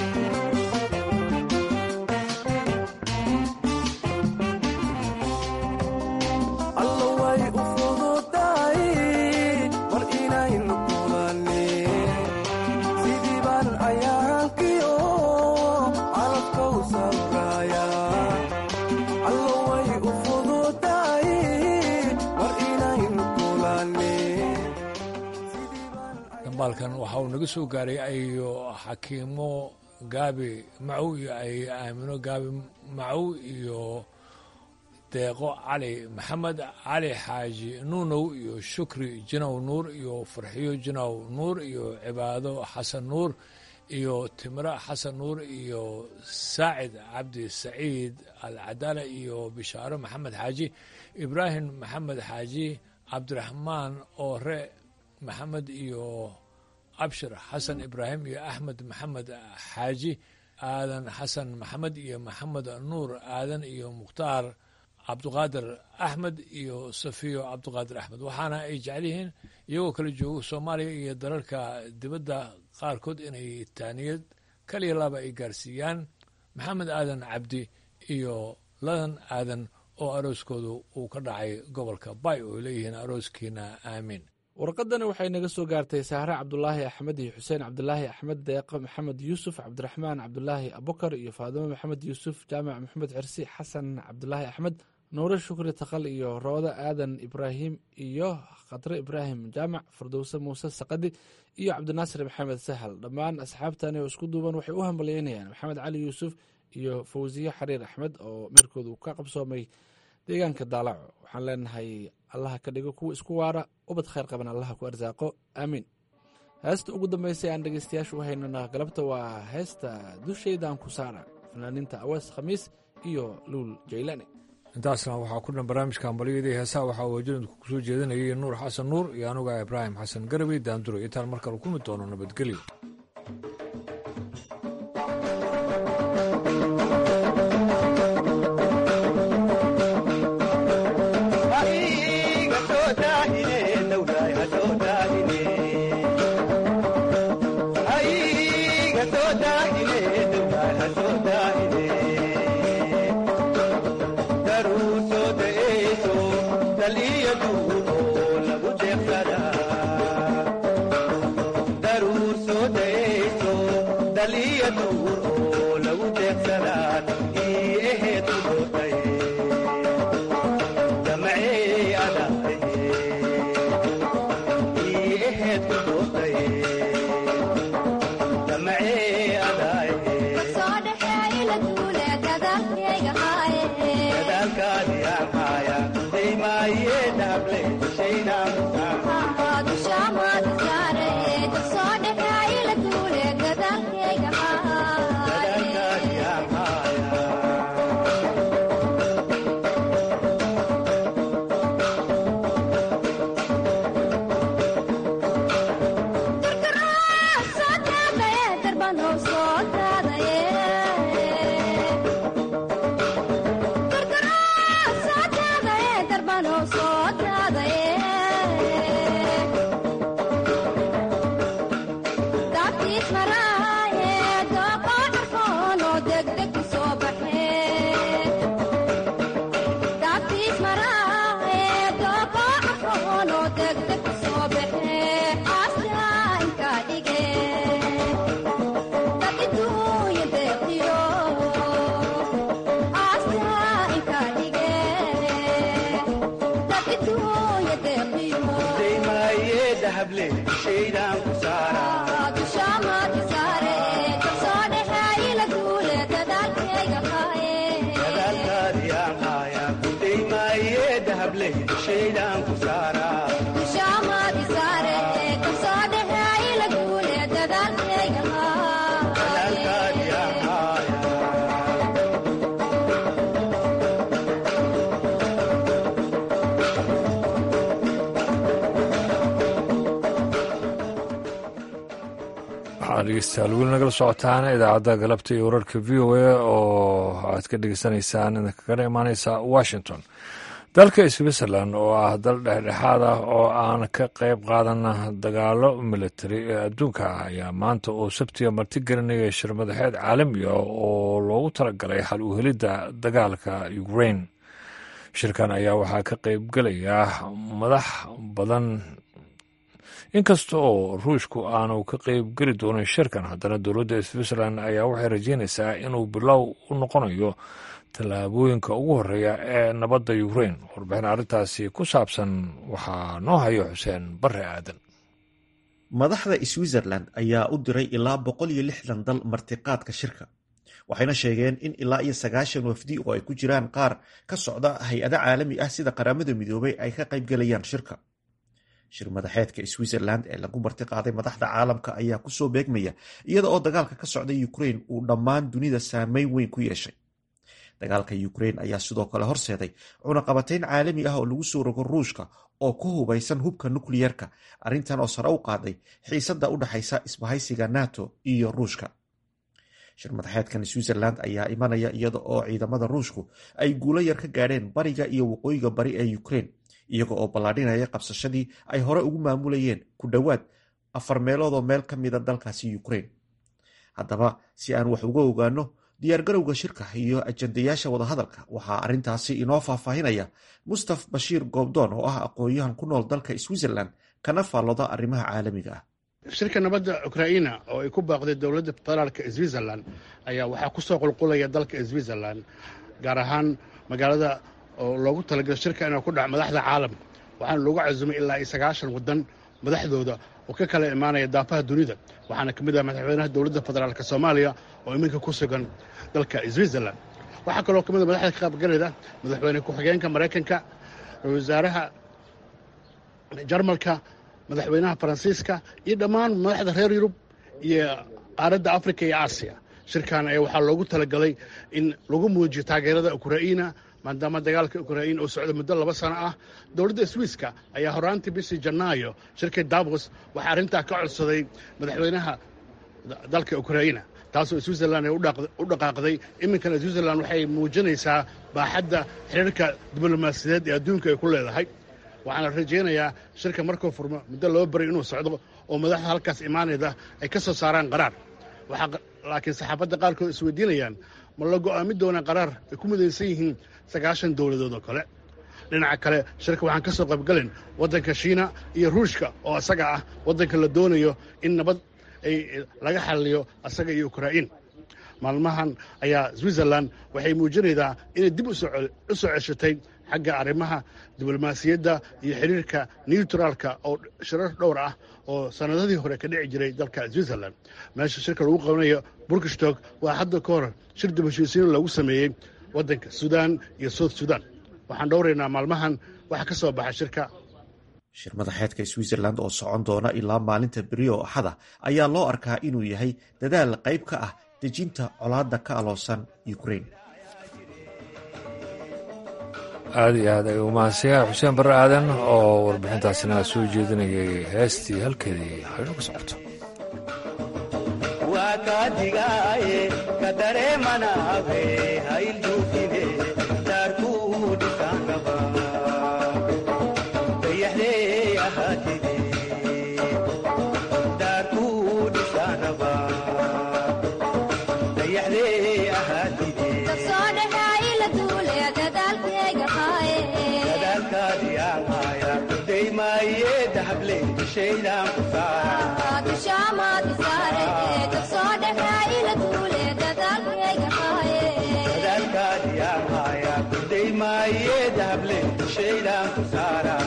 alla way u fududahay mar inaynu kulannin sidii baan ayaankiyo calabkow sawraaya alla way u fududahay mar inaynu kulannin dambaalkan waxa uu naga soo gaaray ayo xakiimo gaabi macow iyo ay aamino gaabi macow iyo deeqo cali maxamed cali xaaji nuunow iyo shukri jinow nuur iyo farxiyo jinow nuur iyo cibaado xasan nuur iyo timre xasan nuur iyo saacid cabdi saciid alcadaala iyo bishaaro maxamed xaaji ibraahim maxamed xaaji cabdiraxmaan oore maxamed iyo abshir xasan ibraahim iyo axmed maxamed xaaji aadan xasan maxamed iyo maxamed nuur aadan iyo mukhtaar cabduqaadir axmed iyo safiyo cabduqaadir axmed waxaana ay jecel yihiin iyagoo kala joogo soomaaliya iyo dalalka dibadda qaarkood inay taaniyad kaliya laba ay gaarsiiyaan maxamed aadan cabdi iyo ladan aadan oo arooskoodu uu ka dhacay gobolka bay oo leeyihiin arooskiina aamiin warqadani waxay naga soo gaartay sahre cabdulaahi axmed iyo xuseen cabdulaahi axmed deeqo maxamed yuusuf cabdiraxmaan cabdulaahi abukar iyo faadimo maxamed yuusuf jaamac maxamed cirsi xasan cabdulaahi axmed nuure shukri takal iyo roodo aadan ibraahim iyo khadre ibraahim jaamac fardowse muuse saqadi iyo cabdinaasir maxamed sahal dhammaan asxaabtani oo isku duuban waxay u hambalyeynayaan maxamed cali yuusuf iyo fawsiye xariir axmed oo meerkoodu ka qabsoomay deegaanka daalaco waxaan leenahay allaha ka dhigo kuwa isku waara ubad khayr qaban allaha ku arsaaqo aamiin heesta ugu dambeysay aan dhegeystayaashu u haynana galabta waa heesta dushaydan ku saara fanaaniinta awees khamiis iyo luul jaylane intaasna waxaa ku dhan barnaamijka hambalyadii heesaha waxaa waajinadku kusoo jeedinayay nuur xasan nuur iyo anuga ibraahim xasan garabey daanduro intaan mar kale kulmi doono nabadgelyo daruuso deeso daliya duuno lagu jeeqsadaa dhegeystayaal weli nagala socotaana idaacadda galabta iyo wararka v o a oo aad ka dhegeysanaysaan idinkagana imaaneysa washington dalka switzerland oo ah dal dhexdhexaad ah oo aan ka qeyb qaadan dagaalo militari ee adduunka ah ayaa maanta oo sabtiga martigelinaya shir madaxeed caalamiga oo loogu talagalay xal u helidda dagaalka ukraine shirkan ayaa waxaa ka qeybgelaya madax badan inkasta oo ruushku aanu ka qeyb geli doonin shirkan haddana dowladda switzerland ayaa waxay rajeynaysaa inuu bilow u noqonayo tallaabooyinka ugu horeeya ee nabadda ukraine warbixin arrintaasi ku saabsan waxaa noo hayo xuseen bare aadan madaxda switzerland ayaa u diray ilaa boqol iyo lixdan dal martiqaadka shirka waxayna sheegeen in ilaa iyo sagaashan wafdi oo ay ku jiraan qaar ka socda hay-ado caalami ah sida qaramada midoobay ay ka qaybgelayaan shirka shir madaxeedka switzerland ee lagu martiqaaday madaxda caalamka ayaa kusoo beegmaya iyada oo dagaalka ka socda ukraine uu dhammaan dunida saameyn weyn ku yeeshay dagaalka ukraine ayaa sidoo kale horseeday cunaqabatayn caalami ah oo lagu soo rogo ruushka oo ku hubaysan hubka nukliyerka arrintan oo sare u qaaday xiisada u dhexaysa isbahaysiga nato iyo ruushka shir madaxeedkan switzerland ayaa imanaya iyada oo ciidamada ruushku ay guulo yar ka gaadheen bariga iyo waqooyiga bari ee ukraine iyaga oo ballaadhinaya qabsashadii ay hore ugu maamulayeen ku dhowaad afar meeloodoo meel ka mida dalkaasi ukraine haddaba si aan wax uga ogaano diyaargarowga shirka iyo ajandayaasha wadahadalka waxaa arrintaasi inoo faahfaahinaya mustaf bashiir goobdoon oo ah aqoon-yahan ku nool dalka switzerland kana faalloda arrimaha caalamiga ah shirka nabadda ukraina oo ay ku baaqday dowladda federaalka switzerland ayaa waxaa kusoo qulqulaya dalka switzerland gaar ahaan magaalada oo loogu talagalay shirka inuu ku dhaco madaxda caalamka waxaana loogu casumay ilaa iyo sagaashan waddan madaxdooda oo ka kala imaanaya daafaha dunida waxaana ka mid ah madaxweynaha dowladda federaalk soomaaliya oo iminka ku sugan dalka switzerland waxaa kaloo ka mid a madaxda ka qaybgalayda madaxweyne ku-xigeenka maraykanka wasaaraha jarmalka madaxweynaha faransiiska iyo dhammaan madaxda reer yurub iyo qaaradda africa iyo aasiya shirkan ayaa waxaa loogu talagalay in lagu muujiyo taageerada ukraina maadaama dagaalka ukrain uu socdo muddo laba sano ah dowladda swiiska ayaa horaantii bishii janaayo shirkii davos waxaa arrintaa ka codsaday madaxweynaha dalka ukraina taasoo switzerland ay u dhaqaaqday iminkana switzerland waxay muujinaysaa baaxadda xiriirka diblomaasiyadeed ee adduunka ay ku leedahay waxaana rajaynayaa shirka markuu furmo muddo loo baray inuu socdo oo madaxda halkaas imaanayda ay ka soo saaraan qaraar laakiin saxaafadda qaarkood isweydiinayaan ma la go'aamin doonaa qaraar ay ku midaysan yihiin sagaashan dowladood oo kale dhinaca kale shirka waxaan ka soo qaybgalen waddanka shiina iyo ruushka oo isaga ah waddanka la doonayo in nabad ay laga xalliyo asaga iyo ukrain maalmahan ayaa switzerland waxay muujinaydaa inay dib u soo ceshatay xagga arrimaha diblomaasiyadda iyo xiriirka neutraalka oo shirar dhowr ah oo sannadadii hore ka dhici jiray dalka switzerland meesha shirka lagu qabanayo burkishtog waa hadda ka hor shir dib heshiisiin loogu sameeyey waddanka suudaan iyo south sudan waxaan dhowraynaa maalmahan waxa ka soo baxa shirka shir madaxeedka switzerland oo socon doona ilaa maalinta beri oo axada ayaa loo arkaa inuu yahay dadaal qayb ka ah dejinta colaadda ka aloosan ukrain aada iyo aad ay umahadsanyahay xuseen barre aadan oo warbixintaasina soo jeedinayay heestii halkeedii haynu ka socoto waa kaadigaaye ka dareemanaave haylduufine daarkuu dhisaangaba dayaxdee ahaatide daarkuu dhisaanaba dayaxdee ahaatide dadaalkaadi ahaaya kudaymaaye dahable shaydaan ku saara dadaalkaadi kudaymaaye dahable shaydaan ku saara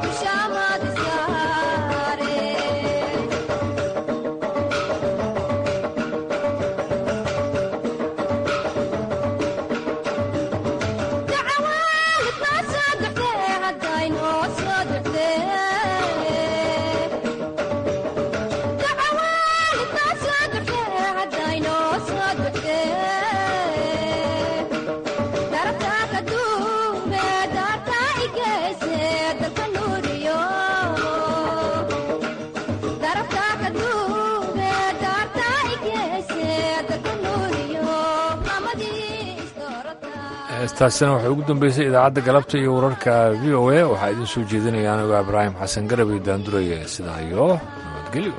heestaasina waxay ugu dambeysay idaacadda galabta iyo wararka v o a waxaa idiin soo jeedinaya anigo ibraahim xasan garab iyo daanduraya sidaa iyo nabadgelyo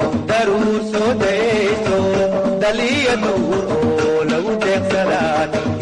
daruur soo dayso daliya duur oo lagu deeqsadaa